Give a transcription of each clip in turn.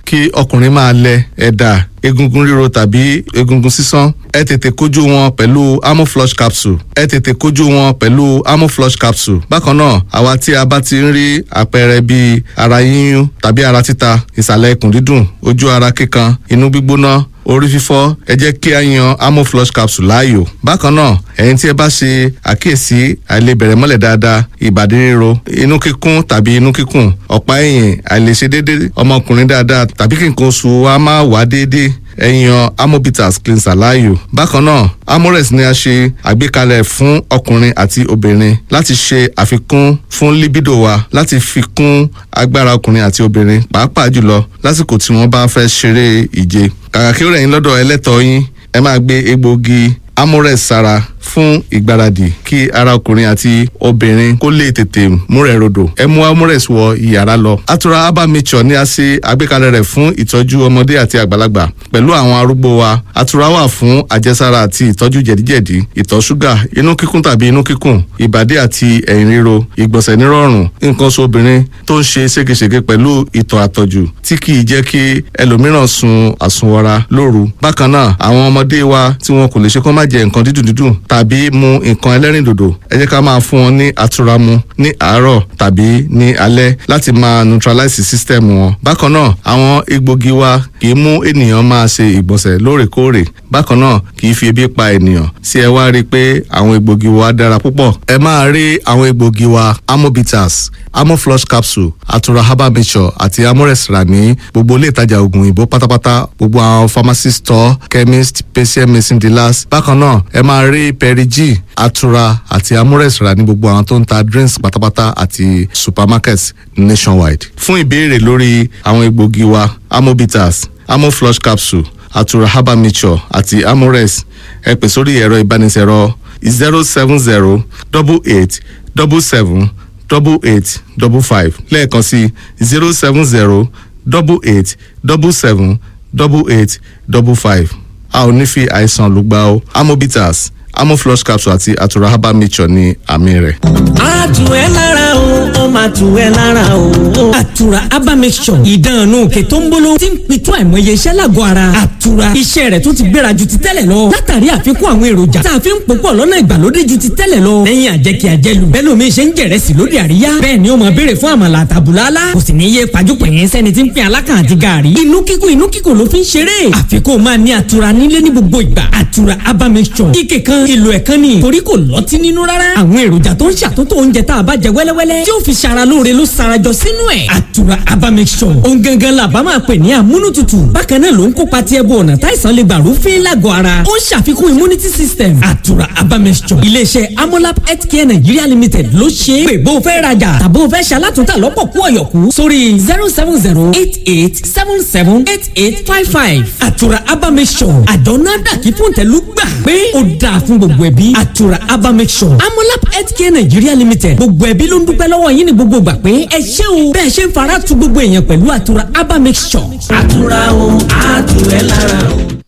kí ọkùnrin máa lẹ ẹ̀dà egungun ríro tàbí egungun sísán ẹ tètè kojú wọn pẹ̀lú amoflush capsule ẹ tètè kojú wọn pẹ̀lú amoflush capsule bákan náà àwa tí a bá ti ń rí àpẹẹrẹ bíi ara yíyún tàbí ara títa ìsàlẹ̀ ikùn dídùn ojú ara kíkan inú gbígbóná orí fífọ́ ẹ jẹ́ kí a yan amoflush capsule láàyò bákan náà ẹ̀yin tí ẹ bá ṣe àkíyèsí àìlebẹ̀rẹ̀ mọ́lẹ̀ dáadáa ìbàdí ríro inú kíkún tàbí inú kíkùn ọ̀pá ẹ̀yìn àìlèṣe déédéé ọmọkùnrin dáadáa tàbí kí nǹkan oṣù wa máa wá déédéé ẹ̀yàn amobitas cleanser láàyò. bákan náà amores ni a ṣe àgbékalẹ̀ fún ọkùnrin àti obìnrin láti ṣe àfikún fún libido wa láti fi kún agbára ọkùnrin àti obìnrin pàápàá jùlọ lásìkò tí wọ́n bá fẹ́ ṣeré ìje. kàkà kí ó rẹ̀ yín lọ́dọ̀ ẹlẹ́tọ̀ọ́ yín ẹ máa gbé egbòogi amores sára fún ìgbáradì kí ara ọkùnrin àti obìnrin kó lè tètè múrẹ̀ rodò ẹ mú amores wọ ìyàrá lọ. atura herbal mixture ni a ṣe àgbékalẹ̀ rẹ̀ fún ìtọ́jú ọmọdé àti àgbàlagbà pẹ̀lú àwọn arúgbó wa atura wà fún àjẹsára àti ìtọ́jú jẹ̀díjẹ̀dí ìtọ̀ ṣúgà inú kíkún tàbí inú kíkùn ìbàdí àti ẹ̀yìn ríro ìgbọ̀nsẹ̀ nírọ̀rùn nǹkan oṣù obìnrin tó ń ṣe ségesège pẹ̀lú ìtọ̀ àtọ̀jù tí kì í jẹ́ kí ẹlòmíràn sun àsunwọra lóru bákan náà àwọn ọmọdé wa tí wọn kò lè ṣe kó má jẹ nǹkan dídùn dídùn tàbí mu nǹkan ẹlẹ́rìndòdò ẹ jẹ́ ká máa fún wọn ní àtura mu ní àárọ̀ tàbí ní alẹ́ láti máa neutralize system wọn. bákan náà àwọn egbògi wa kì í mú ènìyàn máa ṣe ìgbọ̀nsẹ̀ lóòrèkóòrè bákan náà kì í fi ebi pa ènìyàn sí ẹ wá rí i pé àwọn egbògi wa dára púpọ̀. ẹ máa rí àwọn egbògi wa amobitas amoflush capsule atura herbal mixture àti amores rà ní gbogbo ilé ìtajà oògùn òyìnbó pátápátá gbogbo àwọn pharmacy store chemist patient medicine dealers bákan náà ẹ máa rí perigi atura àti amores rà ní gbogbo àwọn tó ń ta drinks pátápátá àti supermarkets nationwide. fún ìbéèrè lórí àwọn egbògi wa amobitas amoflush capsule atura herbal mixture àti amores ẹ pè sórí ẹ̀rọ ìbánisẹ̀rọ zero seven zero double eight double seven double eight double five lẹ́ẹ̀kan sí zero seven zero double eight double seven double eight double five a ò ní fi àìsàn lùgbà o amobitas amoflush capsule àti atura herbal mixture ní àmì rẹ̀. a tù ẹ́ lára o ó máa tù ẹ́ lára o. àtura herbal mixture ìdánù òkè tó ń bolo tí ń pitú àìmọye iṣẹ́ lágọ̀ọ́ ara. àtura iṣẹ́ rẹ̀ tó ti gbéra ju ti tẹ́lẹ̀ lọ. látàrí àfikún àwọn èròjà tá a fi ń pòpọ̀ lọ́nà ìgbàlódé ju ti tẹ́lẹ̀ lọ. lẹ́yìn àjẹkí àjẹlù bẹ́ẹ̀ lómi ṣe ń jẹ̀rẹ̀sì lóde àríyá. bẹ́ẹ̀ ni ó máa béèrè fún àmàlà àtàbùlálá. kò sì ní yé pajúpẹ̀yìn sẹ́ni tí ń pín alákàn àti gààrí. inú kíkùn inú kíkùn ló fi ń ṣeré. àfikún máa ní àtura nílé ní gbogbo ìgbà. àtura herbal mixture ike kan ìlò ẹ̀kan ni torí kò lọ́tí nínú rárá. àwọn èròjà tó ń ṣàtúntò oúnjẹ tá a bá jẹ wẹ́lẹ́wẹ́lẹ́ tí ó fi ṣara lóore ló sarajọ sínú ẹ̀. àtura herbal mixture ohun gangan la bá máa pè ní amúnútutù bákan náà ló ń kópa tí ẹbú ọ̀nà táìsàn lè gbà rúfin lágọ̀ọ́ ara ó ń ṣàfikún immunity system àtura herbal mixture iléeṣẹ́ amolab healthcare nigeria limited ló ṣe é pé bó o fẹ́ rajà tàbó o fẹ́ ṣalátúntà lọ́pọ̀ kú ọ̀yọ̀kú sórí zero seven zero eight eight seven seven eight eight five five àtura herbal mixture àjọ náà dàkí fún tẹ̀lú gbà pé ó dáa fún gbogbo ẹbí àtura herbal mixture amolab healthcare nigeria limited gbogbo ẹbí ló ń dúpẹ́ lọ́wọ́ yín ní gbogbo gbà pé ẹ ṣé o bẹ́ẹ̀ ṣe ń fara tu gbogbo èèyàn pẹ̀lú àtura herbal mixture. àtura o àtúwẹ̀ lára o.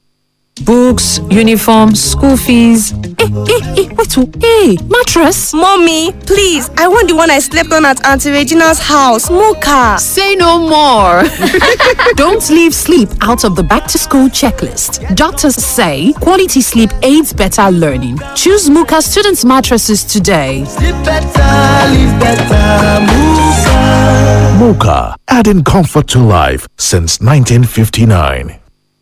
Books, uniform, school fees. Hey, hey, hey, wait, oh, hey, mattress. Mommy, please, I want the one I slept on at Auntie Regina's house, Mocha. Say no more. Don't leave sleep out of the back to school checklist. Doctors say quality sleep aids better learning. Choose Muka students' mattresses today. Sleep better, live better, Muka. Mocha, adding comfort to life since 1959.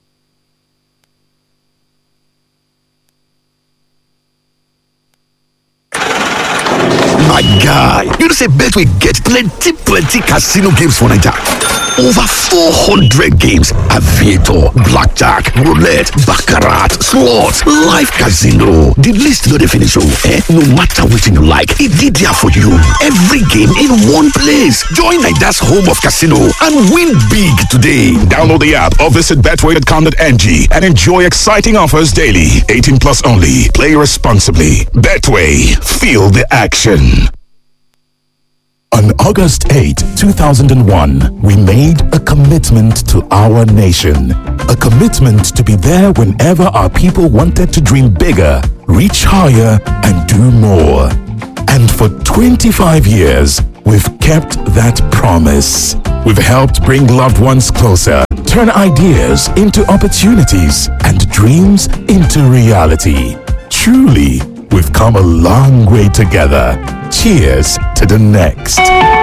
My guy, you know say Betway get plenty plenty casino games for Naija. Over 400 games, aviator, blackjack, roulette, baccarat, slots, live casino. The list no dey finish oh, eh? No matter wetin you like, e dey there for you. Every game in one place. Join Naija's home of casino and win big today. Download the app or visit betway.com.ng and enjoy exciting offers daily. 18 plus only. Play responsibly. Betway. Feel the action. On August 8, 2001, we made a commitment to our nation. A commitment to be there whenever our people wanted to dream bigger, reach higher, and do more. And for 25 years, we've kept that promise. We've helped bring loved ones closer, turn ideas into opportunities, and dreams into reality. Truly, we've come a long way together. Cheers to the next.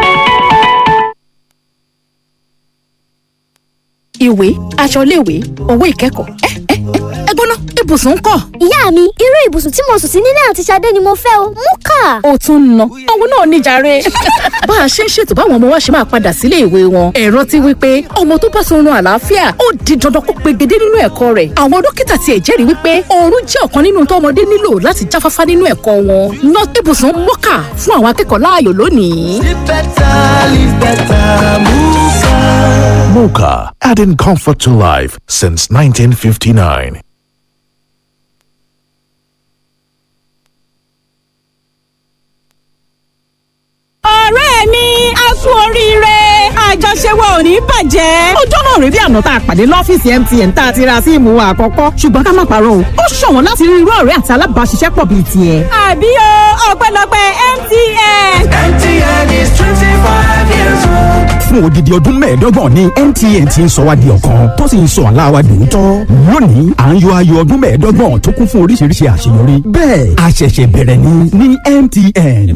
ìwé aṣọ iléèwé owó ìkẹ́kọ̀ọ́ ẹ ẹ ẹ gbóná ibùsùn ń kọ́. ìyá mi irú ibùsùn tí mo sùn sí nílé àti Ṣadé ni mo fẹ́ o mú kà. ó tún ń ná òun náà níjàre. bá a ṣe ń ṣètò báwọn ọmọ wa ṣe máa padà sílé ìwé wọn ẹ̀rọ ti wí pé ọmọ tó bá sunrun àlàáfíà ó di dandan kó pegedé nínú ẹ̀kọ́ rẹ̀ àwọn dókítà tiẹ̀ jẹ́rìí wípé oorun jẹ́ ọ̀kan nínú tó ọmọdé nílò láti jáfáfá nínú ẹ̀kọ́ wọn ná ibùsùn mọ́kà fún àwọn akẹ́kọ̀ọ́ láàyò lónìí. Live better, live better, Muka. Mocha, adding comfort to life since 1959. ọ̀rẹ́ mi a kú oríire àjọṣe wa ò ní bàjẹ́. ọjọ́ náà rèé bí àná tá a pàdé lọ́fíìsì MTN tá a ti ra síìmù wa àkọ́kọ́ ṣùgbọ́n ká má parọ́ o ó ṣọ̀wọ́n láti rí irú ọ̀rẹ́ àti alábàáṣiṣẹ́pọ̀ bíi tiẹ̀. àbí o ọpẹ́lọpẹ́ MTN. MTN is 25 years old. fún odidi ọdún mẹ́ẹ̀ẹ́dọ́gbọ̀n ní MTN ti ń sọ wá di ọ̀kan tó sì ń sọ àlá wa dòótọ́. lónìí à ń yọ ayọ̀ ọdún mẹ́ẹ̀ẹ́dọ́gbọ̀n tó kún fún oríṣiríṣi àṣeyọrí. bẹ́ẹ̀ a ṣẹ̀ṣẹ̀ bẹ̀rẹ̀ ní ní MTN.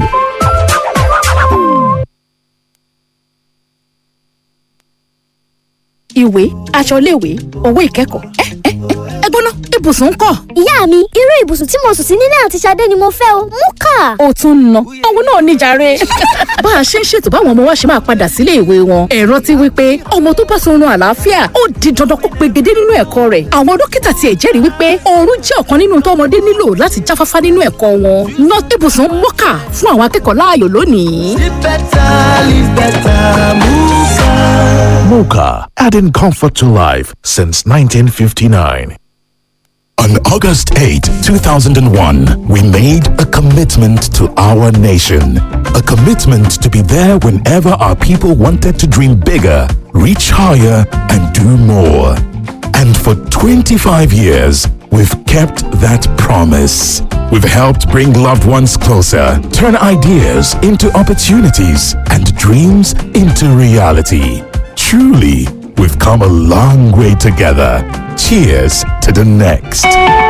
ìwé aṣọ iléèwé owó ìkẹ́kọ̀ọ́ ẹ ẹ ẹ gbóná ibùsùn ń kọ́. ìyá mi irú ibùsùn tí mo sùn sí nílé àti Ṣadé ni mo fẹ́ o mú kà. ó tún ń ná òun náà níjàre. bá a ṣe ń ṣètò báwọn ọmọ wa ṣe máa padà sílé ìwé wọn ẹ̀rọ ti wí pé ọmọ tó bá sunrun àlàáfíà ó di dandan kó pegedé nínú ẹ̀kọ́ rẹ̀ àwọn dókítà tiẹ̀ jẹ́rìí wípé oorun jẹ́ ọ̀kan nínú tó ọmọdé nílò láti jáfáfá nínú ẹ̀kọ́ wọn ná ibùsùn mọ́kà fún àwọn akẹ́kọ̀ọ́ láàyò lónìí. Live better, live better, Muka. Mocha, adding comfort to life since 1959. On August 8, 2001, we made a commitment to our nation. A commitment to be there whenever our people wanted to dream bigger, reach higher, and do more. And for 25 years, we've kept that promise. We've helped bring loved ones closer, turn ideas into opportunities, and dreams into reality. Truly, we've come a long way together. Cheers to the next.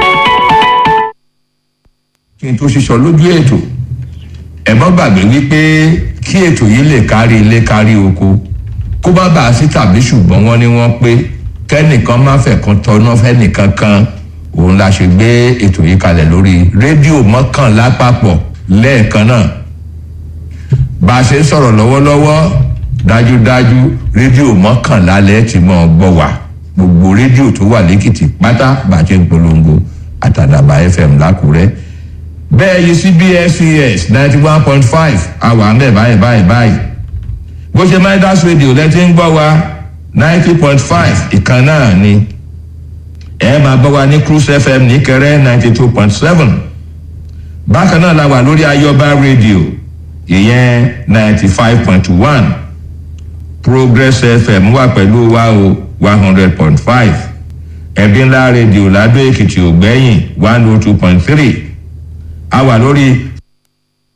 kí n tó ṣiṣọ lójú ètò ẹ má gbàgbé wípé kí ètò yìí lè kárí ilé kárí oko kó bá bàa sí tàbí ṣùgbọ́n wọ́n ní wọ́n pé kẹ́nìkan má fẹ́ kan tọ́nà fẹ́nìkan kan òun la ṣe gbé ètò yìí kalẹ̀ lórí rédíò mọ́kànlá papọ̀ lẹ́ẹ̀kan náà bá a ṣe ń sọ̀rọ̀ lọ́wọ́lọ́wọ́ dájúdájú rédíò mọ́kànlá lẹ́ẹ̀ tí mọ́ ọ gbọ́ wá gbogbo rédíò tó wà lẹ́kìtì pátá bá a ṣe ń polongo àtàdàbà fm lákùrẹ́ bẹ́ẹ̀ yìí cbscs ninety one point five àwa ń bẹ̀ báyìí báyìí báyìí bó ṣe midas radio lẹ́tí ń gbọ́ wa ninety point five ìkan náà ni ẹ máa gbọ́ wa ní cruise fm níkẹrẹ́ ninety two point seven bákan náà la wà lórí ayọba radio ìyẹn ninety five point one progress fm wà pẹ̀lú wa o one hundred point five ẹ̀bí ńlá rédíò ládó èkìtì ògbẹ́yìn one oh two point three a wà lórí